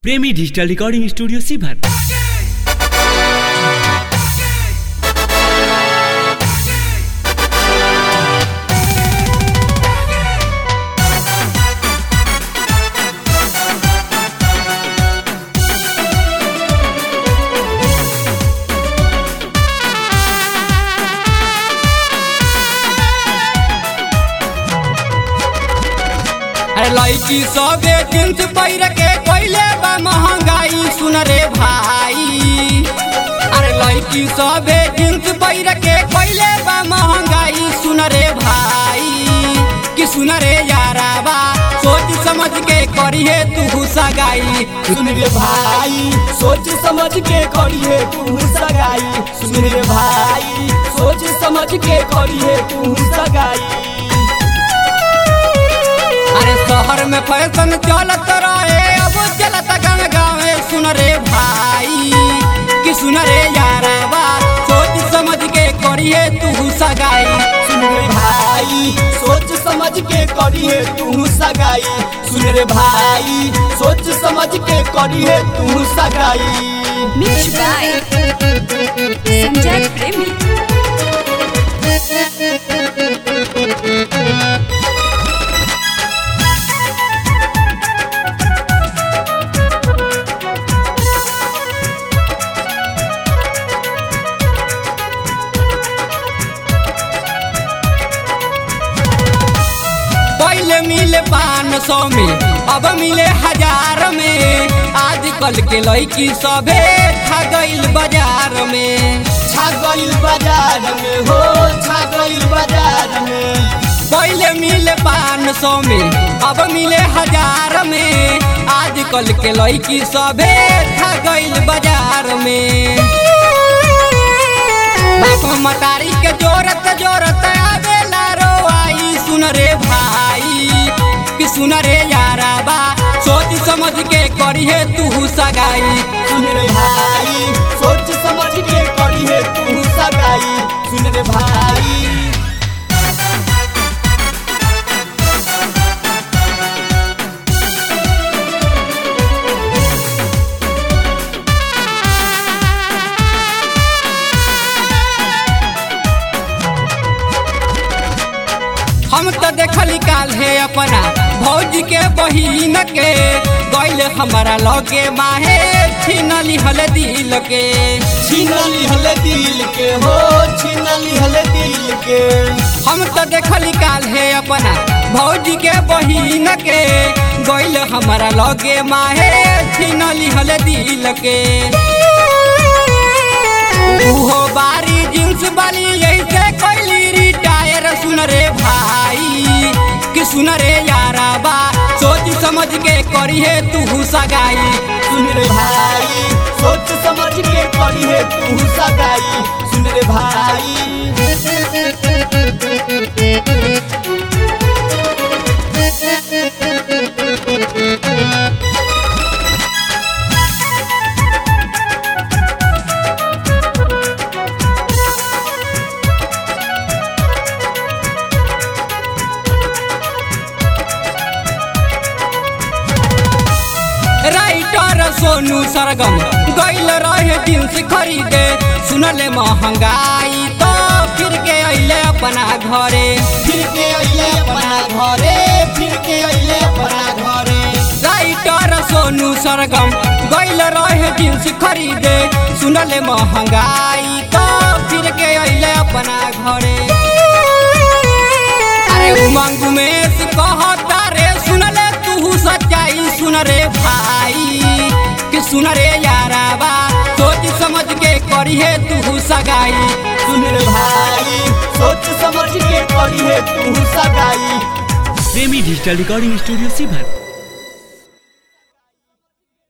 प्रेमी digital recording studio सीभर अरे लड़की सबे जींस पहिर के कोइले बा महंगाई सुन रे भाई अरे लड़की सबे जींस पहिर के कोइले बा महंगाई सुन रे भाई कि सुन रे याराबा सोच समझ के करिए तू सगाई सुन रे भाई सोच समझ के करिए तू सगाई सुन रे भाई सोच समझ के करिए तू सगाई अरे शहर में फैशन चलत रहे अब चलत गाँव गाँव सुन रे भाई कि सुन रे याराबा सोच समझ के करिए तू सगाई सुन रे भाई सोच समझ के करिए तू सगाई सुन रे भाई सोच समझ के करिए तू सगाई Mix by Sanjay Premi. पहले मिले पाँच सौ में अब मिले हजार में आजकल के लड़की सभे खा गईल बाजार में छागल बाजार में हो छागल बाजार में पहले मिले पाँच सौ में अब मिले हजार में आजकल के लड़की सभे खा गईल बाजार में बाप मतारी के जोरत जोरत आवेला रोआई सुन रे भाई कि सुन रे याराबा सोच समझ के करिए तू सगाई सुन रे भाई सोच समझ के करिए तू सगाई सुन रे भाई हम तो देखली काल है अपना भौजी के बहिन के गैल हमारा लगे माहे छीनली हल दिल के छीनली हले दिल के हो छीनली हले दिल के हम तो देखली काल है अपना भौजी के बहिन के गैल हमारा लगे माहे छीनली हल दिल के उहो बारी जींस वाली ऐसे कैली रिटायर सुन रे भाई कि सुन रे याराबा सोच समझ के करिए तू सगाई सुन रे भाई सोच समझ के करिए तू सगाई सुन रे भाई राइटर सोनू सरगम गैल रहे जींस खरीदे सुनले महंगाई तो फिर के अइले अपना घरे फिर के अइले अपना घरे फिर के अइले अपना घरे राइटर सोनू सरगम गैल रहे जींस खरीदे सुनले महंगाई तो फिर के अइले अपना घरे अरे उमंग में कहता रे सुनले तू सच्चाई सुन रे भाई कि सुन रे याराबा सोच समझ के करिए तू सगाई सुन रे भाई सोच समझ के करिए तू सगाई प्रेमी डिजिटल रिकॉर्डिंग स्टूडियो सीभर